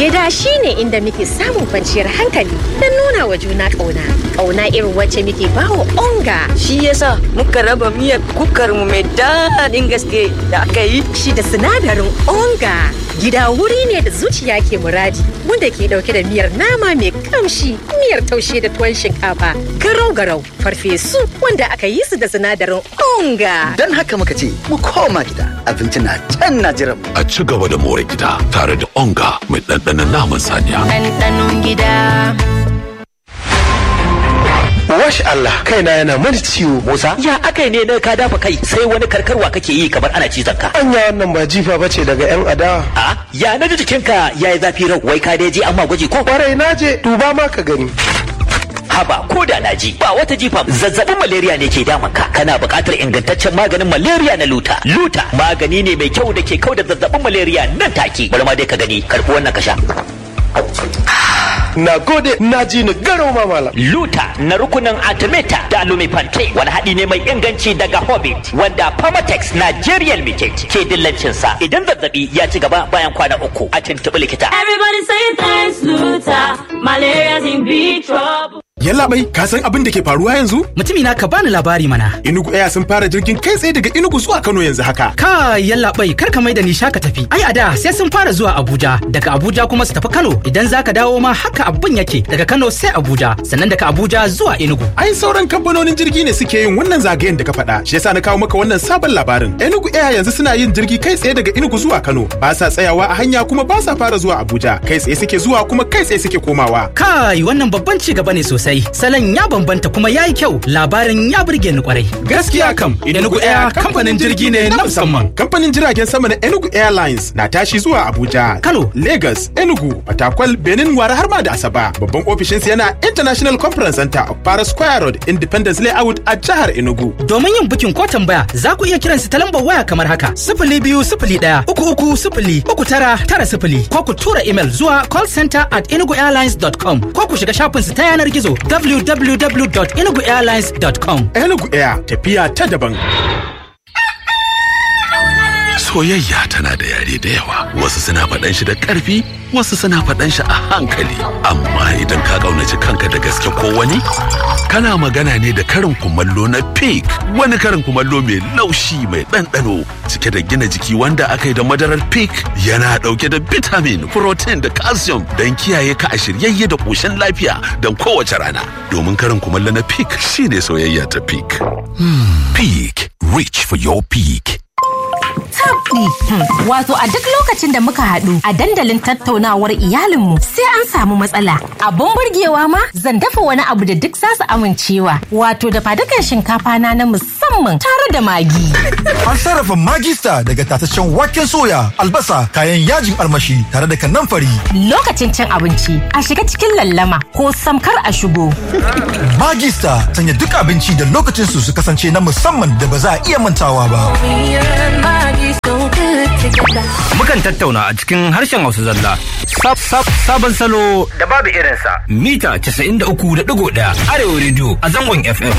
Gida shine inda muke samun kwanciyar hankali don nuna wa juna ƙauna. Ƙauna irin wacce muke bawa onga. Shi yasa muka raba miyar kukar mu mai daɗin gaske da aka yi. Shi da sinadarin onga. Gida wuri ne da zuciya ke muradi wanda ke ɗauke da miyar nama mai kamshi, miyar taushe da tuwon shinkafa, garau-garau, farfesu wanda aka yi su da sinadarin onga. Don haka muka ce mu koma gida abinci na can na jiran mu. A ci gaba da more gida tare da onga mai ɗanɗanon naman saniya. ɗanɗanon gida. Wash Allah kaina yana mani ciwo. Musa ya akai ne na ka dafa kai sai wani karkarwa kake yi kamar ana cizon ka. Anya wannan ba jifa bace daga yan adawa. A ya na ji jikinka ya yi zafi rau wai ka dai je amma gwaji ko. Kwarai na je duba ma ka gani. Haba ko da na ji ba wata jifa zazzabin malaria ne ke damun ka kana buƙatar ingantaccen maganin malaria na luta. Luta magani ne mai kyau da ke kau da zazzabin malaria nan take. Bari ma dai ka gani karfi wannan ka sha. Na gode na ji ni garo ma malam. Luta na rukunin Artemata da Lumifante wani haɗi ne mai inganci daga Hobbit wanda Pharmatex Nigeria Limited ke dillancin sa idan zazzabi ya ci gaba bayan kwana uku a tuntuɓi likita. Everybody say thanks, Luta. Malaria's in big trouble. Yallaɓai, ka san abin da ke faruwa yanzu? Mutumi na ka bani labari mana. Inugu Air sun fara jirgin kai tsaye daga Inugu zuwa Kano yanzu haka. Ka yallaɓai, kar ka mai da ni shaka tafi. Ai a da sai sun fara zuwa Abuja, daga Abuja kuma su tafi Kano. Idan za ka dawo ma haka abin yake daga Kano sai Abuja, sannan daga Abuja zuwa Enugu. Ai sauran kamfanonin jirgi ne suke yin wannan zagayen da ka faɗa. Shi yasa na kawo maka wannan sabon labarin. Enugu Air yanzu suna yin jirgi kai tsaye daga Enugu zuwa Kano. Ba sa tsayawa a hanya kuma ba sa fara zuwa Abuja. Kai tsaye suke zuwa kuma kai tsaye suke komawa. Kai wannan babban ci gaba ne sosai. Salon ya bambanta kuma ya yi kyau labarin ya burge ni kwarai. Gaskiya kam, Enugu Air kamfanin jirgi ne na musamman. Kamfanin jiragen sama na Enugu Airlines na tashi zuwa Abuja, Kano, Lagos, Enugu, Fatakwal, Benin, Wara har ma da Asaba. Babban ofishinsa yana International Conference Center of Para Square Road, Independence Layout a jihar Enugu. Domin yin bukin ko tambaya za ku iya kiran su ta lambar waya kamar haka. Sifili biyu sifili ɗaya uku uku sifili uku tara tara sifili ko ku tura email zuwa callcenter at enuguairlines.com ko ku shiga shafinsu ta yanar gizo www.enuguairlines.com. Enugu Air tafiya ta daban. Soyayya tana da yare da yawa, wasu suna faɗan shi da ƙarfi, wasu suna faɗan shi a hankali. Amma idan ka ƙaunaci kanka da gaske ko wani, kana magana ne da karin kumallo na pig, wani karin kumallo mai laushi mai ɗanɗano, cike da gina jiki wanda aka yi da madarar pig yana ɗauke da vitamin, protein da calcium don kiyaye ka a shiryayye da ƙoshin lafiya don kowace rana. Domin karin kumallo na pig shine soyayya ta pig. Pig, reach for your peak. tabdi. Wato a duk lokacin da muka haɗu a dandalin tattaunawar iyalinmu sai an samu matsala. Abun burgewa ma zan dafa wani abu da duk zasu amincewa. Wato da fadukan shinkafa na na musamman tare da magi. An sarrafa magista daga tataccen waken soya, albasa, kayan yajin almashi tare da kanamfari. Lokacin cin abinci a shiga cikin lallama ko samkar a shigo. Magista sanya duk abinci da lokacin su su kasance na musamman da ba za a iya mantawa ba. Mukan tattauna a cikin harshen Hausa zalla. Sab sab sabon salo da babu irinsa. Mita 93.1 Arewa Radio a zangon FM.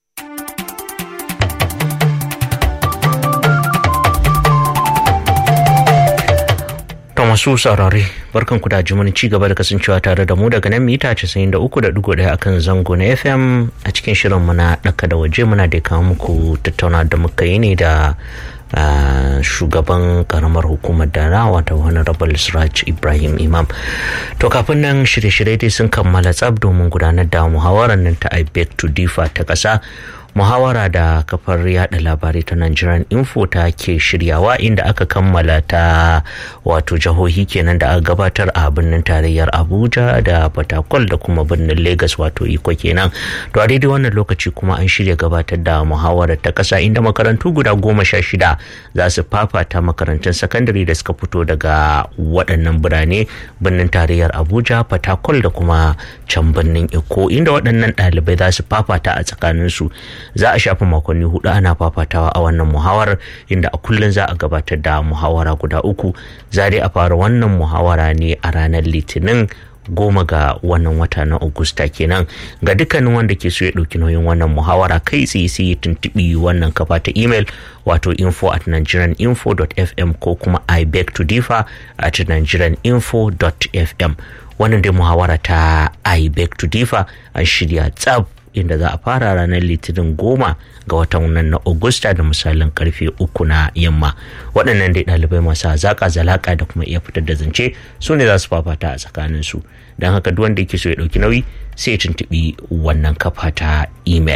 To masu saurare barkan ku da jimin ci gaba da kasancewa tare da mu daga nan mita 93.1 akan zango na FM a cikin shirin muna ɗaka da waje muna da kawo muku tattauna da muka yi ne da Uh, shugaban karamar hukumar dara wata honorable siraj ibrahim imam to kafin nan shirye-shirye dai sun kammala tsab domin gudanar da muhawarar nan ta ibek to difa ta ƙasa muhawara da kafar yada labarai ta Nigerian Info ta ke shiryawa inda aka kammala ta wato jihohi kenan da aka gabatar a birnin tarayyar Abuja da Fatakwal da kuma birnin Lagos wato Iko kenan. To a daidai wannan lokaci kuma an shirya gabatar da muhawarar ta kasa inda makarantu guda goma sha shida za su fafata makarantun sakandare da suka fito daga waɗannan birane birnin tarayyar Abuja, Fatakwal da kuma can birnin Iko inda waɗannan ɗalibai za su fafata a tsakaninsu. za a shafi makonni hudu ana fafatawa a wannan muhawarar inda a kullum za a gabatar da muhawara guda uku za dai a fara wannan muhawara ne a ranar litinin goma ga wannan wata na Agusta kenan ga dukkanin wanda ke so ya ɗauki nauyin wannan muhawara kai tsaye sai ya tuntuɓi wannan kafa ta email wato info at nigerianinfo.fm ko kuma i beg to differ at nigerianinfo.fm wannan dai muhawara ta i beg to differ an shirya tsab inda za a fara ranar litinin goma ga watan nan na Agusta da misalin karfe uku na yamma waɗannan dai ɗalibai masu hazaƙa zalaƙa da kuma iya fitar da zance su ne za su fafata a tsakanin su don haka duk wanda yake so ya ɗauki nauyi sai ya tuntuɓi wannan kafa ta email.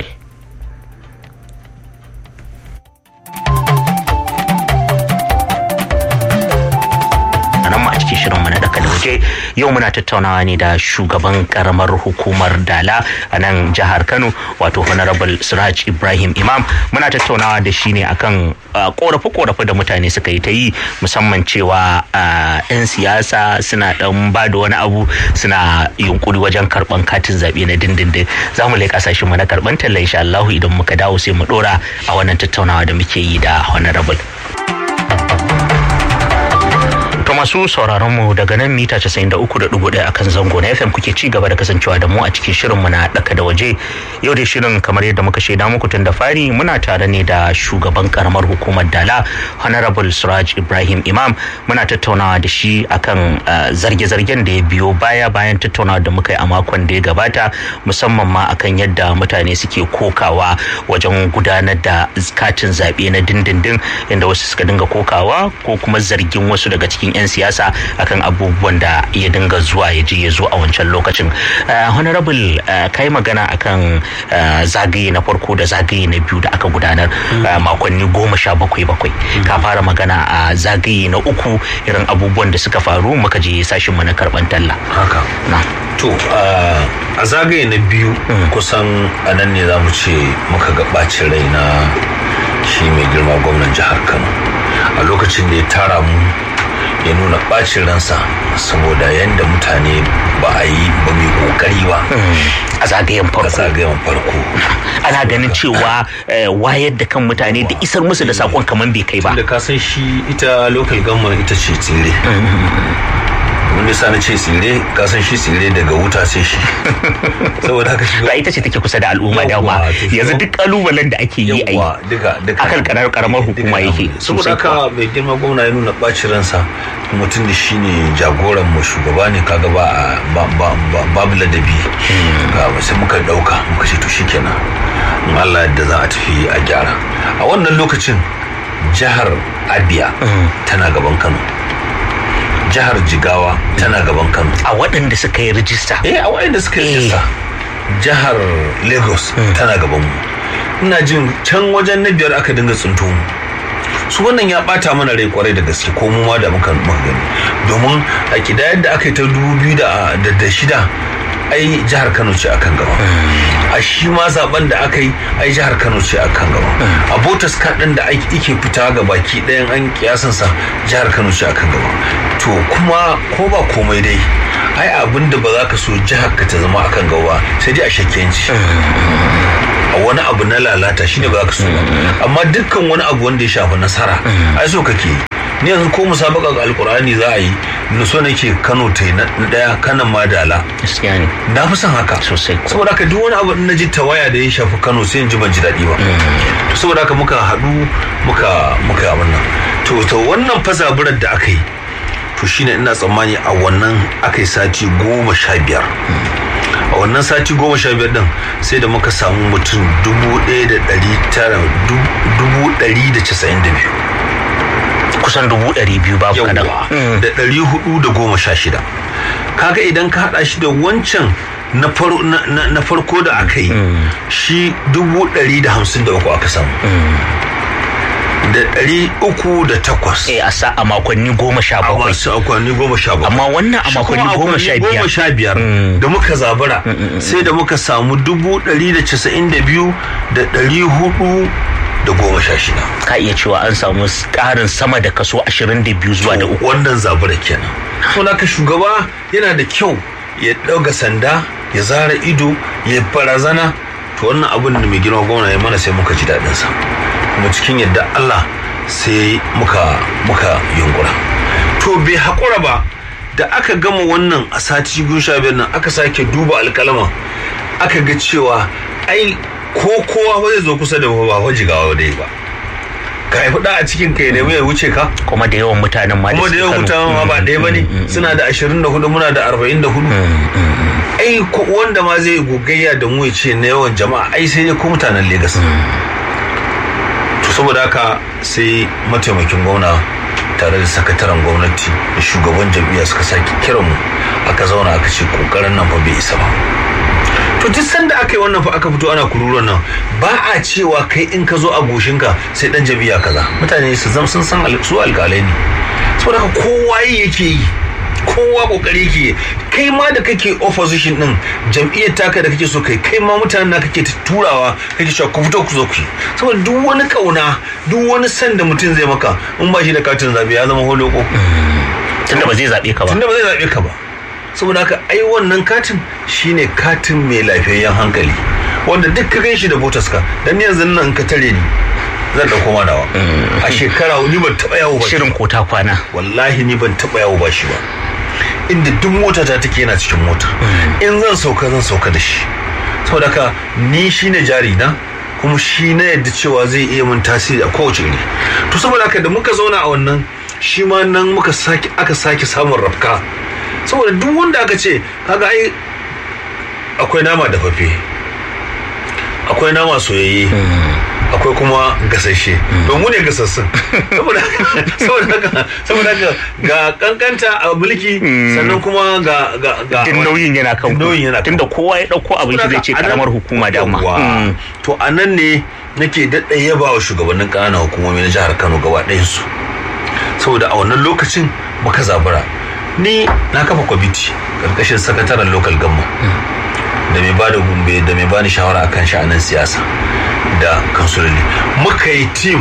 cikin shirin mu na daka da waje yau muna tattaunawa ne da shugaban karamar hukumar dala a nan jihar kano wato honorable siraj ibrahim imam muna tattaunawa da shi ne akan korafe korafe da mutane suka yi ta yi musamman cewa yan siyasa suna dan ba da wani abu suna yunkuri wajen karban katin zaɓe na dindindin za mu leƙa sashen mu na karban talla insha Allah idan muka dawo sai mu dora a wannan tattaunawa da muke yi da honorable To masu sauraron mu daga nan mita 93.1 akan zango na FM kuke ci gaba da kasancewa da mu a cikin shirin mu na daka da waje. Yau dai shirin kamar yadda muka shaida muku tun da fari muna tare ne da shugaban karamar hukumar Dala Honorable Suraj Ibrahim Imam muna tattaunawa da shi akan zarge-zargen da ya biyo baya bayan tattaunawa da muka yi a makon da ya gabata musamman ma akan yadda mutane suke kokawa wajen gudanar da katin zaɓe na dindindin inda wasu suka dinga kokawa ko kuma zargin wasu daga cikin 'yan siyasa akan abubuwan da ya dinga zuwa ya je ya zo a wancan lokacin honorable kai magana akan zagaye na farko da zagaye na biyu da aka gudanar makonni goma sha bakwai bakwai ka fara magana a zagaye na uku irin abubuwan da suka faru muka je sashin mu na karban talla haka to a zagaye na biyu kusan a nan ne za mu ce muka ga bacin rai na shi mai girma gwamnan jihar kano a lokacin da ya tara mu ya nuna bacin ransa saboda yadda mutane ba a yi ba mai kokari ba a zagayen farko a zagayen farko ana ganin cewa wayar da kan mutane da isar musu da sakon kamar bai kai ba da ka san shi ita local government ita ce tsire wanda sa na ce tsire ka san shi tsire daga wuta sai shi saboda haka shi ba ita ce take kusa da al'umma da ma yanzu duk kalubalen da ake yi a yi duka duka akan karar karamar hukuma yake saboda haka mai girma gwamna ya nuna bacin ransa mutum da shi ne jagoran mu shugaba ne kaga ba babu ladabi ga sai muka dauka muka ce to shikenan in Allah yadda za a tafi a gyara a wannan lokacin jihar Abia tana gaban Kano jihar jigawa tana gaban kano a waɗanda suka yi rijista eh a waɗanda suka yi rijista jihar lagos tana gaban mu ina jin can wajen na biyar aka dinga tsinto mu su wannan ya bata mana rai kwarai da gaske ko mu ma da muka gani domin a kidayar da aka yi ta dubu biyu da shida ai jihar kano ce akan gaba a shi ma zaben da aka yi ai jihar kano ce akan gaba a botas kaɗin da ake fita ga baki ɗayan an kiyasansa jihar kano ce akan gaba to kuma ko ba komai dai ai abin da ba za ka so jihar ka ta zama akan gaba sai dai a shakkenci a wani abu na lalata shine ba za ka so ba amma dukkan wani abu wanda ya shafi nasara ai so kake ni yanzu ko musabaka ga alkur'ani za a yi na so nake kano ta yi na daya kanan madala gaskiya ne na fi son haka sosai saboda haka duk wani abu na ji tawaya da ya shafi kano sai in ji ban ji daɗi ba to saboda haka muka haɗu muka muka yi abin nan to to wannan fazaburar da aka yi to shine ina tsammani a wannan aka yi sati goma sha biyar a wannan sati goma sha biyar din sai da muka samu mutum dubu ɗaya da ɗari tara dubu ɗari da casa'in da biyu kusan dubu ɗari biyu babu kaɗan da ɗari hudu da goma sha shida kaga idan ka haɗa shi da wancan na farko da aka yi shi dubu ɗari da hamsin da uku aka samu da ɗari uku da takwas. Eh a sa a makonni goma sha bakwai. A makonni goma sha bakwai. Amma wannan a makonni goma sha biyar. goma sha biyar da muka zabura sai da muka samu dubu ɗari da casa'in da biyu da ɗari hudu da goma sha shida. Ka iya cewa an samu ƙarin sama da kaso ashirin da biyu zuwa da uku. Wannan zabura kenan. Saboda ka shugaba yana da kyau ya ɗauga sanda ya zara ido ya barazana to wannan abin da mai girma gwamna ya mana sai muka ji daɗinsa. kuma cikin yadda Allah sai muka muka yunkura to bai haƙura ba da aka gama wannan a sati biyu sha biyar nan aka sake duba alkalama aka ga cewa ai ko kowa ba zai zo kusa da ba ba jigawa dai ba ka haifi da a cikin kai ne ya wuce ka kuma da yawan mutanen ma kuma da yawan mutanen ma ba ɗaya ba ne suna da ashirin da hudu muna da arba'in da hudu ai wanda ma zai gogayya da mu ya ce na yawan jama'a ai sai dai ko mutanen Legas. to saboda haka sai mataimakin gwamna tare da sakataren gwamnati da shugaban jam'iyya suka sake kiran mu aka zauna aka ce kokarin nan fa bai isa ba to duk sanda aka yi wannan fa aka fito ana kururuwan nan ba a cewa kai in ka zo a goshinka sai dan jam'iyya kaza mutane su zam sun san su alƙalai ne saboda haka kowa yake yi kowa kokari ke kai ma da kake opposition din jam'iyyar taka da kake so kai kai ma mutanen na kake turawa kake cewa ku fito ku zo ku saboda duk wani kauna duk wani san da mutum zai maka in ba shi da katin zabe ya zama holoko tunda ba zai zabe ka ba tunda ba zai zabe ka ba saboda haka ai wannan katin shine katin mai lafiyayyen hankali wanda duk ka ganshi da voters ka dan yanzu nan ka tare ni zan dauko ma nawa a shekara ni ban taba yawo ba shirin kota kwana wallahi ni ban taba yawo ba shi ba inda duk mota ta take yana cikin mota in zan sauka zan sauka da shi saboda haka ni shine jari na kuma shi na yadda cewa zai iya mun tasiri a kowace iri to saboda haka da muka zauna a wannan shi ma nan muka sake aka sake samun rafka saboda duk wanda aka ce kaga ai akwai nama da fafe akwai nama soyayye akwai kuma gasashe don mu ne gasassun saboda haka saboda haka ga kankanta a mulki sannan kuma ga ga ga din nauyin yana kan nauyin yana tunda kowa ya dauko abin shi zai ce karamar hukuma da amma to a nan ne nake daɗa yaba wa shugabannin ƙananan hukumomi na jihar Kano gaba ɗayan su saboda a wannan lokacin muka zabura ni na kafa kwamiti karkashin sakataren local gamma da mai bada gumbe da mai bani shawara akan sha'anin siyasa da kansuloli muka yi tim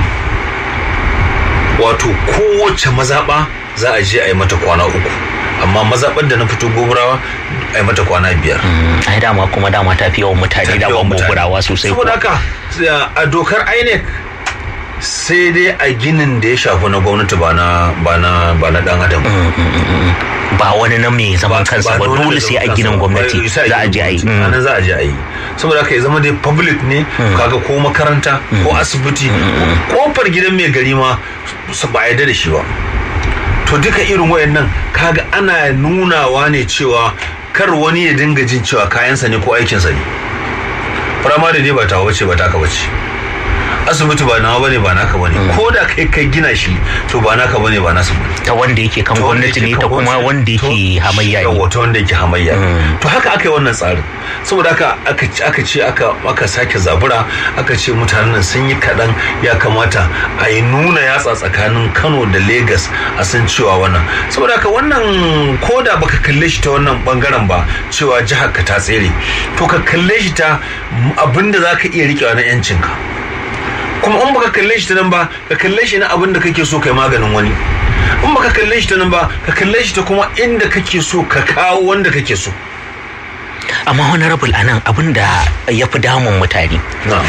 wato kowace mazaɓa za a je a yi mata kwana uku amma mazaɓar da na fito goburawa a yi mata kwana biyar ai dama kuma dama ta fi yawan mutane da ban goburawa sosai saboda haka a dokar inec sai dai a ginin da ya shafi na gwamnati ba na ba na ba na dan adam ba wani na mai zaman kansa ba dole sai a ginin gwamnati za a je a yi nan za a je a yi saboda haka ya zama dai public ne kaga ko makaranta ko asibiti kofar gidan mai gari ma su ba yarda da shi ba to duka irin wayannan kaga ana nunawa ne cewa kar wani ya dinga jin cewa kayansa ne ko aikinsa ne firamare dai ba ta wace ba taka bace asibiti ba nawa bane ba naka bane ko da kai kai gina shi to ba naka bane ba nasu bane ta wanda yake kan gwamnati ne ta kuma wanda yake hamayya ne yawa ta wanda yake hamayya to haka aka yi wannan tsarin saboda haka aka ce aka aka sake zabura aka ce mutanen nan sun yi kaɗan ya kamata a yi nuna yatsa tsakanin Kano da Lagos a san cewa wannan saboda haka wannan ko da baka kalle shi ta wannan bangaren ba cewa jihar ka ta tsere to ka kalle shi ta abinda zaka iya rikewa na yancinka kuma in baka kalle shi ta nan ba ka kalle shi na abin da kake so kai maganin wani in baka kalle shi ta nan ba ka kalle shi ta kuma inda kake so ka kawo wanda kake so amma honorable anan abin da ya fi damun mutane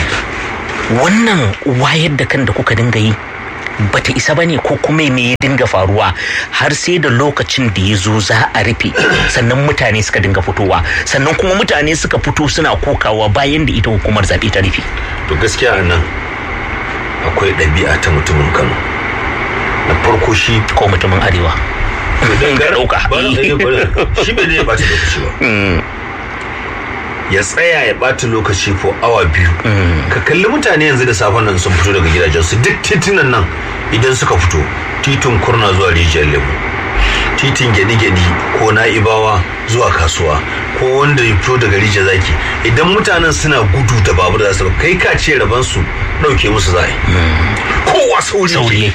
wannan wayar da kan da kuka dinga yi bata isa bane ko kuma me ya dinga faruwa har sai da lokacin da ya zo za a rufe sannan mutane suka dinga fitowa sannan kuma mutane suka fito suna kokawa bayan da ita hukumar zaɓe ta rufe to gaskiya a nan akwai ɗabi'a ta mutumin kano na farko shi ko mutumin arewa ga ɗauka shi bai zai ɓata lokaci ba ya tsaya ya ɓata lokaci ko awa biyu ka kalli mutane yanzu da safen nan sun fito daga gidajensu duk titunan nan idan suka fito titin kurna zuwa rijiyar lemu titin gyaɗi-gyaɗi ko na'ibawa zuwa kasuwa ko wanda ya fito daga rijiyar zaki idan mutanen suna gudu da babur za su kai ka ce raban su ɗauke musu zai kowa sauri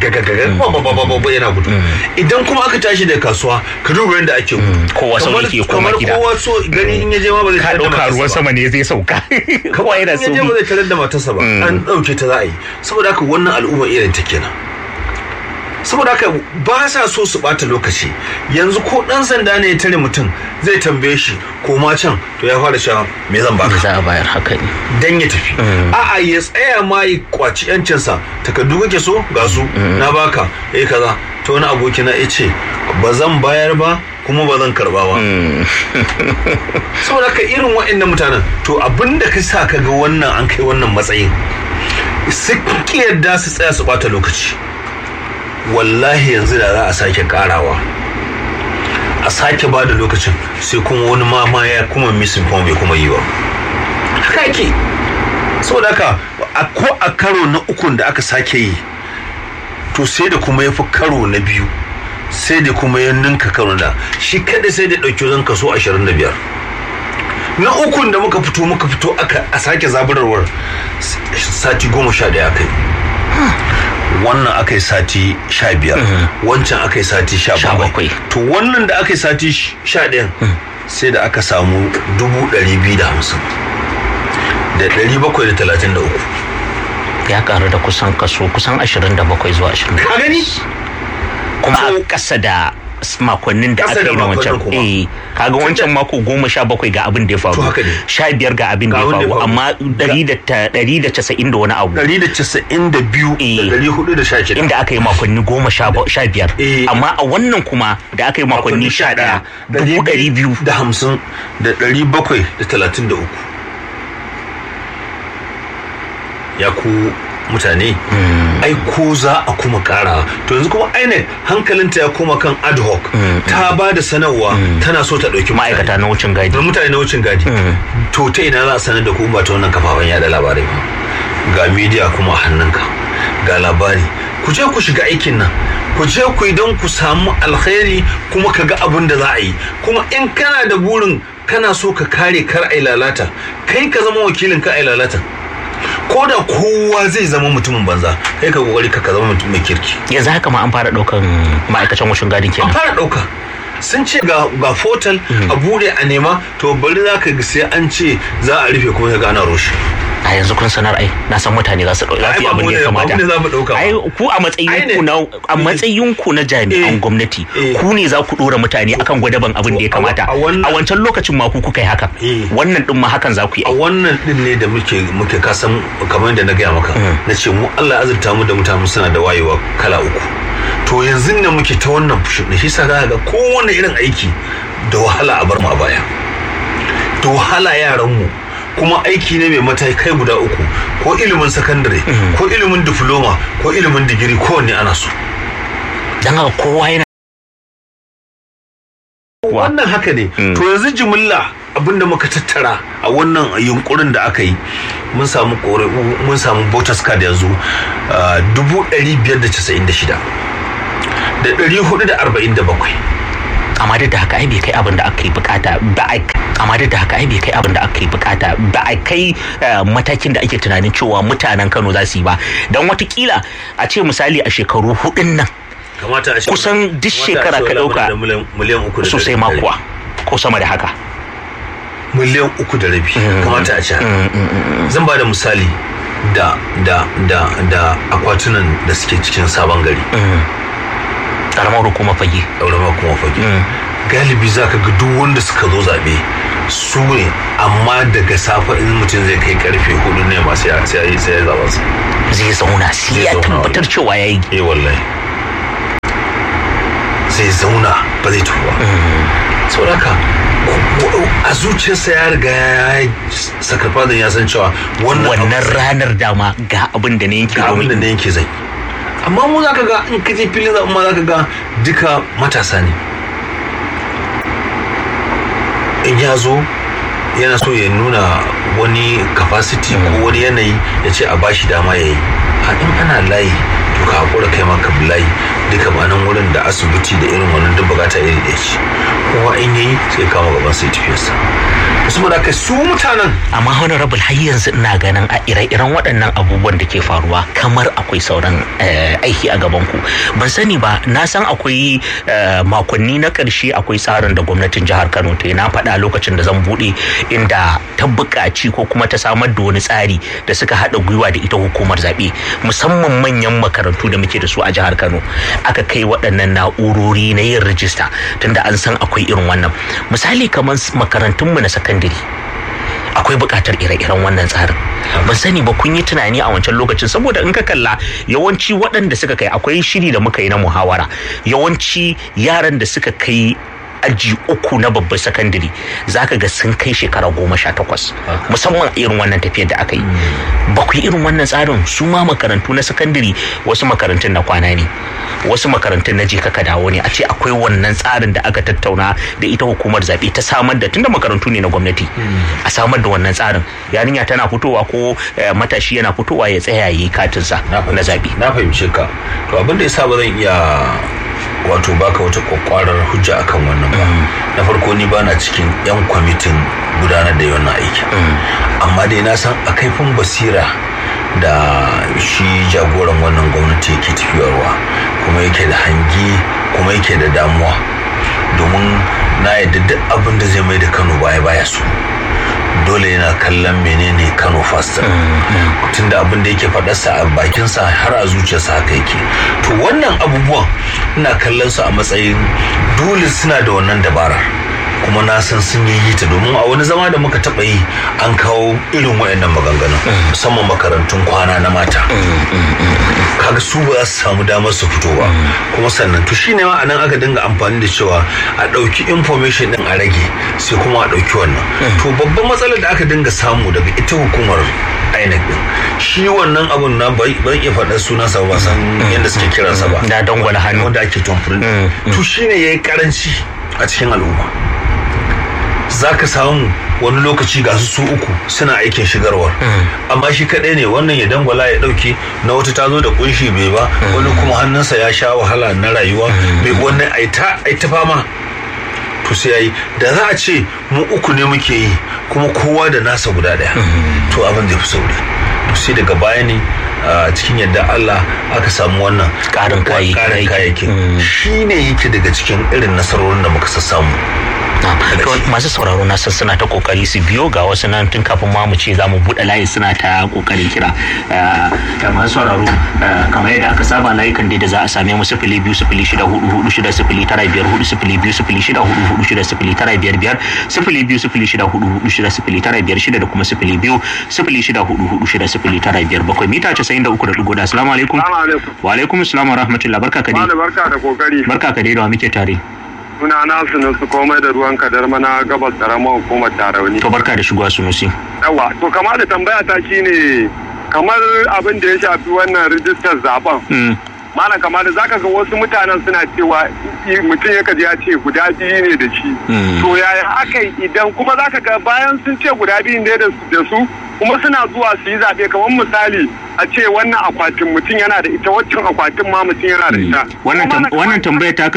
gaga yana gudu idan kuma aka tashi da kasuwa ka duba yadda ake gudu kowa sauri ke koma gida kowa so gani in ya je ma ba zai ka ɗauka ruwan sama ne zai sauka kowa yana sauri in ya je ba zai tarar da matarsa ba an ɗauke ta za a yi saboda haka wannan al'umma irin ta kenan saboda haka ba sa so su bata lokaci yanzu ko dan sanda ne ya tare mutum zai tambaye shi ko ma can to ya fara cewa me zan baka za a bayar haka ne dan ya tafi a'a ya tsaya ma ya kwaci yancinsa takardu kake so ga su na baka eh kaza ta wani aboki na ce ba zan bayar ba kuma ba zan karba ba saboda ka irin waɗannan mutanen to abinda ka sa ka ga wannan an kai wannan matsayin suke yadda su tsaya su bata lokaci wallahi yanzu da za a sake karawa a sake ba da lokacin sai kuma wani mama ya kuma misin kuma bai kuma yi ba haka yake saboda haka ko a karo na ukun da aka sake yi to sai da kuma ya fi karo na biyu sai da kuma ya ninka karo da shi kada sai da ɗauki wajen kaso 25 na ukun da muka fito muka fito aka a sake zaburarwar sati goma sha ɗaya aka yi wannan aka yi sati sha biyar wancan aka yi sati sha bakwai to wannan da aka yi sati sha ɗayan sai da aka samu dubu ɗari biyu da hamsin da ɗari bakwai da talatin da uku ya karu da kusan kaso kusan 27 zuwa 20 ka gani kuma a ƙasa da makonnin da aka yi na wancan eh kaga wancan mako goma sha bakwai ga abin da ya faru sha biyar ga abin da ya faru amma ɗari da casa'in da wani abu ɗari da casa'in da biyu da ɗari hudu da sha shida inda aka yi makonni goma sha biyar amma a wannan kuma da aka yi makonni sha ɗaya dubu ɗari biyu da hamsin da ɗari bakwai da talatin da uku ya ku mutane ai ko za a kuma kara to yanzu kuma aine hankalinta ya koma kan ad hoc ta ba da sanarwa tana so ta ɗauki ma'aikata na wucin gadi mutane na wucin gadi to ta ina za a sanar da ku ba ta wannan kafafen yada labarai ba ga media kuma hannunka ga labari ku je ku shiga aikin nan ku je ku idan ku samu alkhairi kuma ka ga abin da za a yi kuma in kana da burin kana so ka kare kar ai lalata kai ka zama wakilin ka ai lalata ko da kowa zai zama mutumin banza kai ka kokari ka zama mutum mai kirki yanzu haka ma an fara daukan ma'aikacin wushin gadin kenan an fara dauka sun ce ga ga portal a bude a nema to bari za ka ga sai an ce za a rufe kuma ga ana roshe a yanzu kun sanar ai na san mutane za su dauki Ai, ba abin da ya mu ne- kamata ba mu ne za mu dauka ba. ai ku a matsayin ku na a matsayin ku na jami'an gwamnati ku ne za ku dora mutane akan gwadaban abin da ya kamata a wancan lokacin ma ku kuka yi haka wannan din ma hakan za ku yi a wannan din ne da muke muke kasan kamar yadda na gaya maka na ce mu Allah ya azurta mu da mutane suna da wayewa kala uku to yanzu ne muke ta wannan fushin da shi sa za ka ga kowane irin aiki da wahala a bar mu a baya da wahala yaran mu kuma aiki ne mai matakai guda uku ko ilimin sakandare ko ilimin diploma ko ilimin digiri kowanne ana so dan haka kowa yana wannan haka ne to yanzu jimilla abinda muka tattara a wannan yunkurin da aka yi mun samu kore mun samu voters card yanzu dubu ɗari biyar da casa'in da shida da ɗari hudu da arba'in da bakwai amma duk da haka ai bai kai abin da aka yi bukata ba ai amma duk da haka ai bai kai abin da aka yi bukata ba ai kai eh, matakin da ake tunanin cewa mutanen Kano za su yi ba dan watakila a ce misali a shekaru hudun nan kamata a ce kusan duk shekara ka dauka miliyan uku da sosai rabi. makuwa ko sama da haka miliyan uku da rabi kamata a ce haka. zan ba da misali da da da da akwatunan da suke cikin sabon gari karamar hukumar fage karamar hukumar fage galibi za ka ga duk wanda suka zo zaɓe su ne amma daga safe in mutum zai kai karfe hudu ne masu ya sai ya sai ya zaɓa su zai zauna sai ya tabbatar cewa ya yi eh wallahi zai zauna ba zai tafi ba saboda haka a zuciyarsa ya riga ya yi sakarfazin ya san cewa wannan wannan ranar dama ga abin da ne yake ga abin da ne yake zai amma mu zaka ga in ka je filin zaɓen ma zaka ga duka matasa ne in ya zo yana so ya nuna wani capacity ko wani yanayi ya ce a bashi dama ya yi a in ana layi to ka haƙura kai ma ka bi layi duka ma nan wurin da asibiti da irin wannan duk bukata iri ɗaya ce kowa in yayi sai kama gaban sai tafiyarsa saboda haka su mutanen amma honorable har yanzu ina ganin a ire-iren waɗannan abubuwan da ke faruwa kamar akwai sauran eh, aiki a gaban ku ban sani ba na san akwai eh, makonni na ƙarshe akwai tsarin da gwamnatin jihar Kano ta yi na faɗa lokacin da zan buɗe inda ta buƙaci ko kuma ta samar da wani tsari da suka haɗa gwiwa da ita hukumar zaɓe musamman manyan makarantu da muke da su a jihar Kano aka kai waɗannan na'urori na yin rijista tunda an san akwai irin wannan misali kamar makarantunmu na sakandare akwai buƙatar ire-iren wannan tsarin ban sani ba kun yi tunani a wancan lokacin saboda in ka kalla yawanci waɗanda suka kai akwai shiri da muka yi na muhawara yawanci yaran da suka kai aji uku na babban sakandare za ka ga sun kai shekara goma sha takwas musamman a irin wannan tafiyar da aka yi ba ku yi irin wannan tsarin su ma makarantu na sakandare wasu makarantun na kwana ne wasu makarantun na je ka dawo ne a ce akwai wannan tsarin da aka tattauna da ita hukumar zaɓe ta samar da tunda makarantu ne na gwamnati a samar da wannan tsarin yarinya tana fitowa ko matashi yana fitowa ya tsaya ya yi katinsa na zaɓe na fahimce ka to abin da yasa ba zan iya wato baka wata kwakwarar hujja akan wannan ba na farko ni bana cikin yan kwamitin gudanar da wannan aikin amma dai na san a kaifin basira da shi jagoran wannan gwamnati yake tafiyarwa kuma yake da hangi kuma yake da damuwa domin na yadda duk abin da zai mai da kano baya baya su dole yana kallon menene kano fasta tunda abin da yake faɗarsa a bakinsa har a zuciyarsa haka yake to wannan abubuwan ina kallon su a matsayin dole suna da wannan dabara kuma na san sun yi ta domin a wani zama da muka taɓa yi an kawo irin waɗannan maganganun musamman makarantun kwana na mata kaga su ba za su samu damar su fito ba kuma sannan to shine ma anan aka dinga amfani da cewa a ɗauki information din a rage sai kuma a ɗauki wannan to babban matsalar da aka dinga samu daga ita hukumar INEC din shi wannan abun na ban iya faɗar sunansa ba san yadda suke kiransa ba da dangwala hannu wanda ake tomfurin to shine yayi karanci a cikin al'umma za ka samu wani lokaci ga su su uku suna aikin shigarwar amma shi kaɗai ne wannan ya dangwala ya ɗauke na wata ta zo da kunshi bai ba wani kuma hannunsa ya sha wahala na rayuwa bai wannan aita fama to sai yayi da za a ce mu uku ne muke yi kuma kowa da nasa guda ɗaya to abin zai fi sauri to sai daga baya ne a cikin yadda Allah aka samu wannan ƙarin kayayyakin shi ne yake daga cikin irin nasarorin da muka sassamu masu sauraro na san suna ta kokari su biyo ga wasu nan tun kafin ma mu ce za mu buɗe layi suna ta kokarin kira masu sauraro kamar yadda aka saba layukan da za a same mu sifili biyu sifili shida hudu hudu shida sifili tara biyar hudu sifili biyu sifili shida hudu hudu shida sifili tara biyar biyar sifili biyu sifili shida hudu hudu shida sifili tara biyar shida da kuma sifili biyu sifili shida hudu hudu shida sifili tara biyar bakwai mita casa'in da uku da ɗigo da assalamu alaikum wa alaikum assalam wa rahmatullah barka ka dai barka da kokari barka ka dai da wa muke tare suna na sunusu komai da ruwan kadar mana gabas karamar hukumar tarauni. To barka da shigowa sunusi. Yawa, to kama da tambaya ta shine kamar abin da ya shafi wannan rijistar zaben. Malam kamar da zaka ga wasu mutanen suna cewa mutum ya kaji ya ce guda biyu ne da shi. To yaya aka idan kuma zaka ga bayan sun ce guda biyu ne da su kuma suna zuwa su yi zaɓe kamar misali a ce wannan akwatin mutum yana da ita waccan akwatin ma mutum yana da ita. Wannan tambayar ta